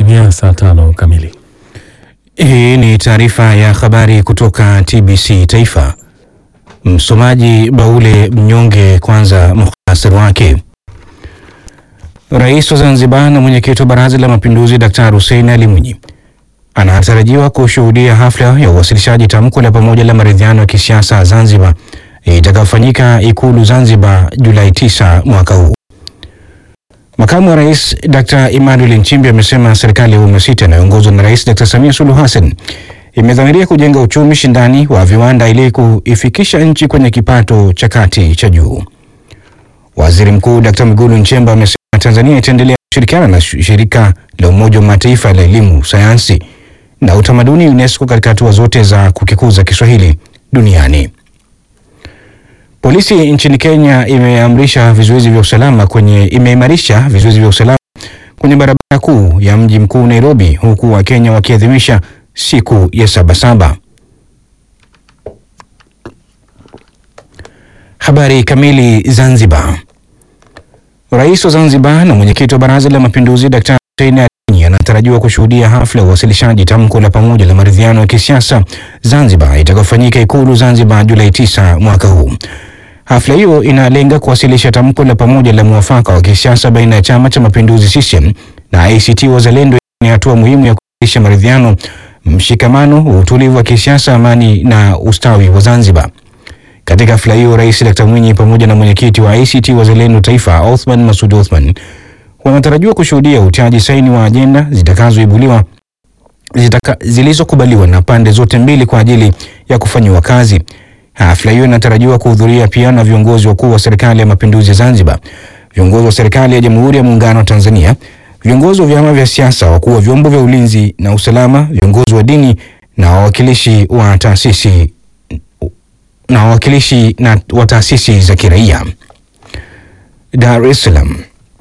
Imetimia saa tano kamili. Hii ni taarifa ya habari kutoka TBC Taifa. Msomaji Baule Mnyonge. Kwanza muhtasari wake. Rais wa Zanzibar na mwenyekiti wa Baraza la Mapinduzi Daktari Hussein Ali Mwinyi anatarajiwa kushuhudia hafla ya uwasilishaji tamko la pamoja la maridhiano ya kisiasa Zanzibar itakayofanyika Ikulu Zanzibar Julai 9 mwaka huu. Makamu wa Rais Dr. Emmanuel Nchimbi amesema serikali ya awamu ya sita inayoongozwa na Rais Dr. Samia Suluhu Hassan imedhamiria kujenga uchumi shindani wa viwanda ili kuifikisha nchi kwenye kipato cha kati cha juu. Waziri Mkuu Dr. Mwigulu Nchemba amesema Tanzania itaendelea kushirikiana na shirika la Umoja wa Mataifa la elimu, sayansi na utamaduni UNESCO katika hatua zote za kukikuza Kiswahili duniani. Polisi nchini Kenya imeamrisha vizuizi vya usalama kwenye imeimarisha vizuizi vya usalama kwenye barabara kuu ya mji mkuu Nairobi, huku Wakenya wakiadhimisha siku ya Sabasaba. Habari kamili. Zanzibar. Rais wa Zanzibar na mwenyekiti wa Baraza la Mapinduzi Daktari Hussein Ali Mwinyi anatarajiwa kushuhudia hafla ya uwasilishaji tamko la pamoja la maridhiano ya kisiasa Zanzibar itakayofanyika Ikulu Zanzibar Julai 9 mwaka huu. Hafla hiyo inalenga kuwasilisha tamko la pamoja la mwafaka wa kisiasa baina ya Chama cha Mapinduzi CCM na ACT Wazalendo. Ni hatua muhimu ya kuimarisha maridhiano, mshikamano, utulivu wa kisiasa, amani na ustawi wa Zanzibar. Katika hafla hiyo, Rais Dr. Mwinyi pamoja na mwenyekiti wa ACT Wazalendo Taifa Othman Masud Othman wanatarajiwa kushuhudia utiaji saini wa ajenda zitakazoibuliwa zitaka, zilizokubaliwa na pande zote mbili kwa ajili ya kufanyiwa kazi. Hafla hiyo inatarajiwa kuhudhuria pia na viongozi wakuu wa serikali ya mapinduzi ya Zanzibar, viongozi wa serikali ya Jamhuri ya Muungano wa Tanzania, viongozi wa vyama vya siasa, wakuu wa vyombo vya ulinzi na usalama, viongozi wa dini na wawakilishi wa taasisi na wawakilishi na wa taasisi za kiraia. Dar es Salaam.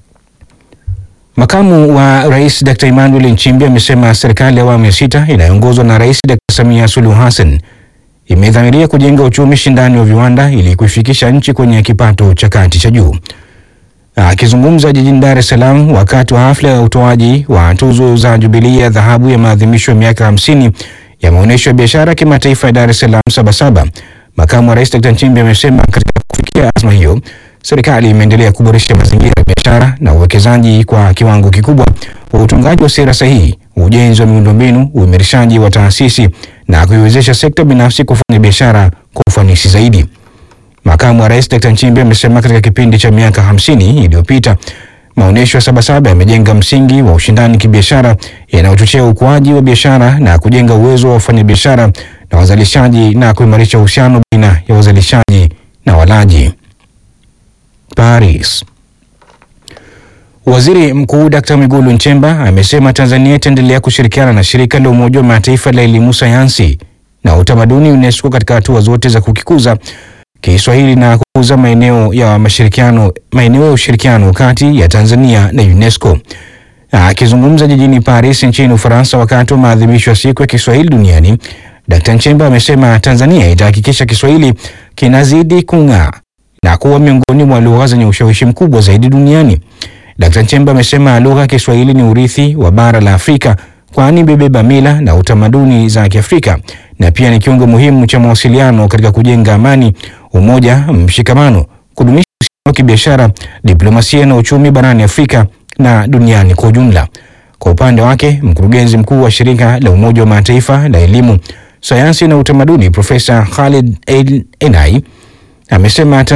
Makamu wa Rais Dr. Emmanuel Nchimbi amesema serikali ya awamu ya sita inayoongozwa na Rais Dr. Samia Suluhu Hassan imedhamiria kujenga uchumi shindani wa viwanda ili kuifikisha nchi kwenye kipato cha kati cha juu. Akizungumza jijini Dar es Salaam wakati wa hafla ya utoaji wa tuzo za Jubilee ya dhahabu ya maadhimisho ya miaka 50 ya maonyesho ya biashara kimataifa ya Dar es Salaam Sabasaba, makamu wa Rais Dr. Nchimbi amesema katika kufikia azma hiyo serikali imeendelea kuboresha mazingira ya biashara na uwekezaji kwa kiwango kikubwa wa utungaji wa sera sahihi, ujenzi wa miundombinu, uimarishaji wa taasisi na kuiwezesha sekta binafsi kufanya biashara kwa ufanisi zaidi. Makamu wa Rais Dr. Nchimbi amesema katika kipindi cha miaka hamsini iliyopita maonyesho ya Sabasaba yamejenga msingi wa ushindani kibiashara yanayochochea ukuaji wa biashara na kujenga uwezo wa wafanyabiashara na wazalishaji na kuimarisha uhusiano baina ya wazalishaji na walaji. Paris. Waziri Mkuu Dr. Mwigulu Nchemba amesema Tanzania itaendelea kushirikiana na shirika la Umoja wa Mataifa la elimu, sayansi na utamaduni UNESCO katika hatua zote za kukikuza Kiswahili na kukuza maeneo ya mashirikiano maeneo ya ushirikiano kati ya Tanzania na UNESCO. Akizungumza jijini Paris nchini Ufaransa wakati wa maadhimisho ya siku ya Kiswahili duniani, Dr. Nchemba amesema Tanzania itahakikisha Kiswahili kinazidi kung'aa na kuwa miongoni mwa lugha zenye ushawishi mkubwa zaidi duniani. Dkt. Nchemba amesema lugha ya Kiswahili ni urithi wa bara la Afrika kwani bebeba mila na utamaduni za Kiafrika na pia ni kiungo muhimu cha mawasiliano katika kujenga amani, umoja, mshikamano, kudumisha uhusiano wa kibiashara, diplomasia na uchumi barani Afrika na duniani kwa ujumla. Kwa upande wake, mkurugenzi mkuu wa shirika la Umoja wa Mataifa la elimu, sayansi na utamaduni Profesa Khalid El Enai amesema